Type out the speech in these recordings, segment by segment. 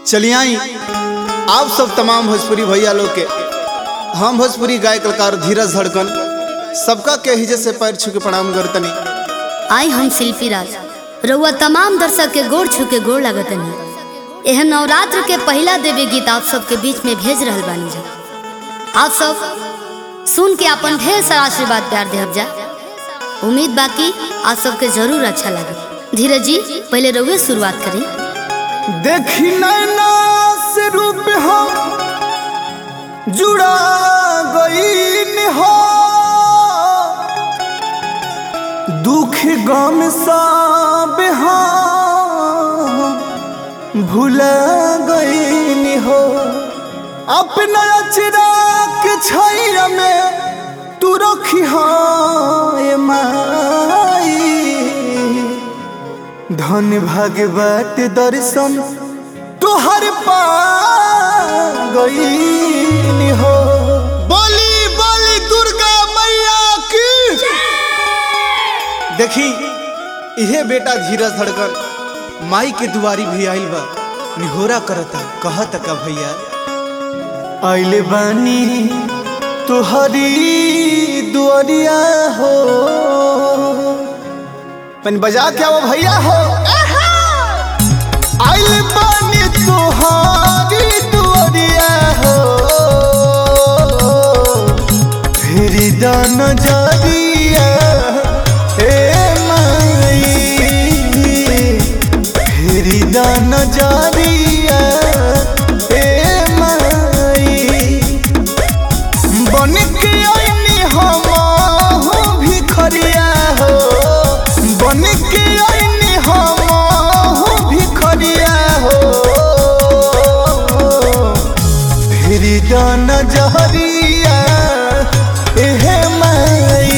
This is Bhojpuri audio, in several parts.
चलिए आई आप सब तमाम भोजपुरी भैया लोग के हम भोजपुरी गाय कलाकार धीरज धड़कन सबका के हिजे से पैर छू के प्रणाम करतनी आई हम शिल्पी राज रउआ तमाम दर्शक के गोड़ छू के गोड़ लागतनी एह नवरात्र के पहला देवी गीत आप सबके बीच में भेज रहल बानी जा आप सब सुन के अपन ढेर सारा आशीर्वाद प्यार देहब जा उम्मीद बाकी आप सबके जरूर अच्छा लगे धीरज जी पहले रउए शुरुआत करें देखी नैना से रूप हम जुड़ा गईन हो दुख गम सब हम भुला गईन हो अपना अचरा के छैया में तू रखी है माई धन भागवत दर्शन तुहर पा गई हो बोली बोली दुर्गा मैया की देखी इहे बेटा धीरज धड़कन माई के दुआरी भी आइल बा निहोरा करता कहत का भैया आइले बानी तुहरी दुआरिया हो तनी बजा के आओ भैया हो आइल बानी तुहारी दुआरिया हो फेरी दान जारिया ए माई फेरी दान जारिया ए माई बन के आईनी हम हो भिखरिया हो बन के आईनी हम हो भिखरिया हो फिर दान जहरिया एहे माई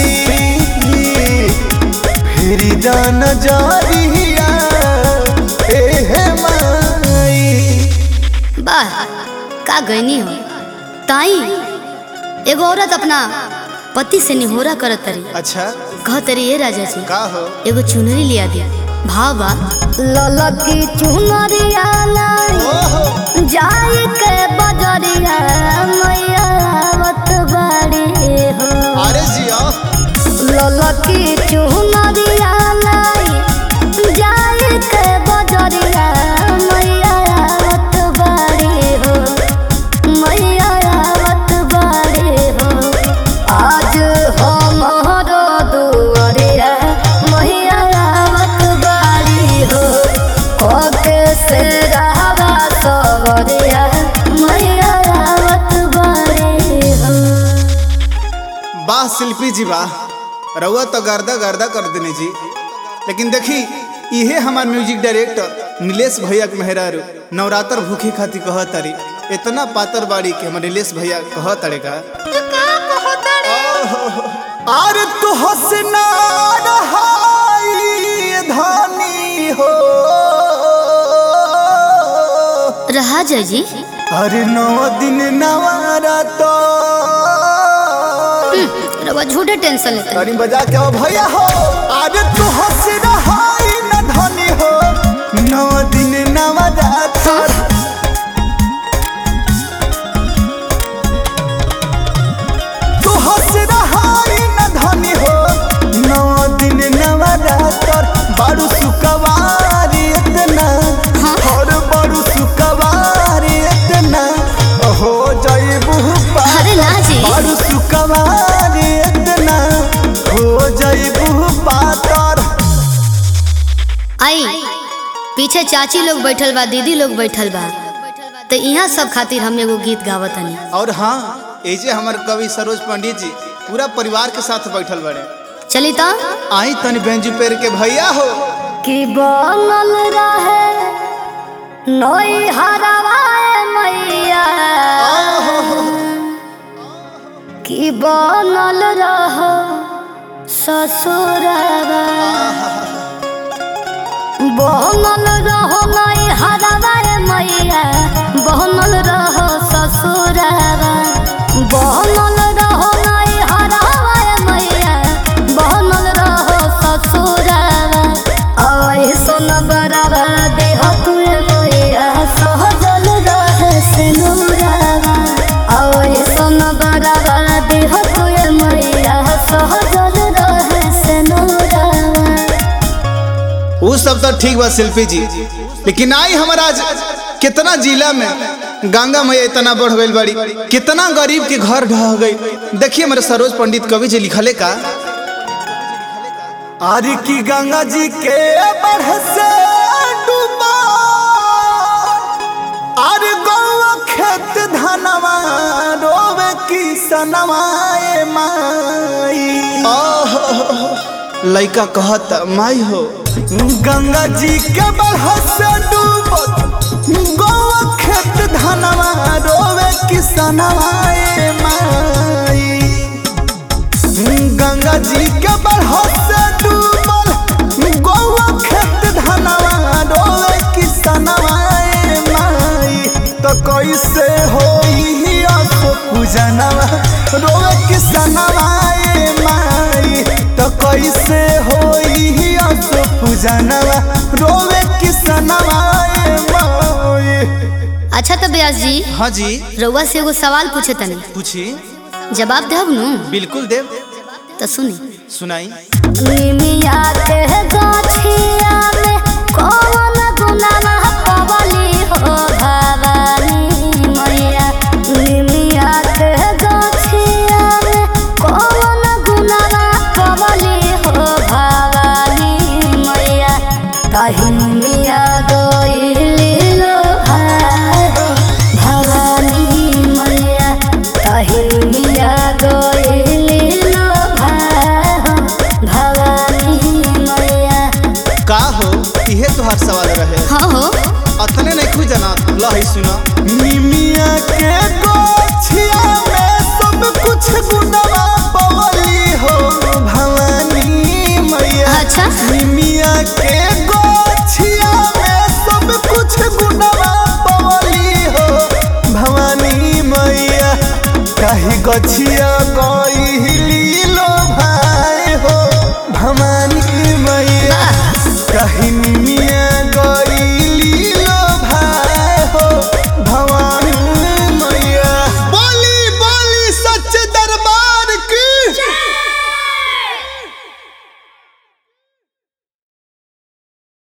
फिर दान जहरिया एहे माई वाह का गईनी हो ताई एगो औरत अपना पति से निहोरा करत तरी अच्छा कह तरी ए राजा जी का हो एगो चुनरी लिया दिया भाव बा ललकी चुनरिया लाई ओहो जाई के बजरिया मैया आवत बाड़ी हो अरे जिया ललकी चुनरिया लाई जाई के बजरिया मैया आवत बाड़ी हो मैया आवत बाड़ी हो आज हमारो दुआरिया मैया आवत बाड़ी हो ओके से रावा सवरिया मैया आवत बाड़ी हो वाह शिल्पी जी वाह रउआ तो गर्दा गर्दा कर देने जी लेकिन देखी इहे हमार म्यूजिक डायरेक्टर नीलेश भैया के मेहरारू नवरात्र भूखे खातिर कह तारी इतना पातर बाड़ी के हमारे नीलेश भैया कह तारे का अरे तू हसना रहाई धानी हो रहा जय जी अरे नौ दिन नवारा तो रवा झूठे टेंशन लेते तारी बजा के आओ भैया हो आज तू हंस रहाई न धनी हो नौ दिन नवा रात तू हंस रहाई न धनी हो नौ दिन नवा रात बारू सुकवारी इतना और बारू सुकवारी इतना हो जाइबू पार अरे ना जी और सुकवारी इतना हो जाइबू पातर आई पीछे चाची लोग बैठल बा दीदी लोग बैठल बा तो यहाँ सब खातिर हम एगो गीत गावत हनी और हाँ ऐसे हमारे कवि सरोज पंडित जी पूरा परिवार के साथ बैठल बड़े चली तो आई तनी बेंजू पेर के भैया हो कि बनल रहे नई हरवाए मैया कि बनल रह ससुरवा बनल रहो नई हरवाए मैया बनल रहो ससुरवा बनल रहो नई हरवाए मैया बनल रहो ससुरवा आई सुन बराबर देह तुए मैया सहजल ठीक बा शिल्पी जी लेकिन आई हमारा आज कितना जिला में गंगा मैया इतना बढ़ गई बड़ी कितना गरीब के घर ढह गई देखिए हमारे सरोज पंडित कवि जी लिखले का आर की गंगा जी के बढ़ से डूबा आर गौवा खेत धनवा रोवे की सनवाए माई लइका कहत माई हो गंगा जी के बढ़ से डूबा गौवा खेत धनवा रोवे की सनवाए माई गंगा जी के बढ़ से डूबल गौवा खेत धनवा रोवे किसनवाए माई तो कैसे होई असो पूजनवा रोवे किसनवाए माई तो कैसे होई असो पूजनवा रोवे किसनवाए माई अच्छा तो ब्यास जी हाँ जी रउआ से एगो सवाल पूछे तनी पूछी जवाब देब नु बिल्कुल देव तो सुनी सुनाई निमिया के गाछिया में कौन गुनामा पवली हो भवानी मैया निमिया के गाछिया में कौन गुनामा पवली हो भवानी मैया कहीं मिया गइली लो भवानी मैया कहीं मिया गइली लो भवानी मैया का हो इहे तोहार सवाल रहे हाँ हो अतने नहीं खुद जाना लही सुना निमिया के गोछिया में सब कुछ गुनवा पवली हो भवानी मैया अच्छा निमिया के गोछिया में सब कुछ गुनवा पवली हो भवानी मैया कहीं गछिया गई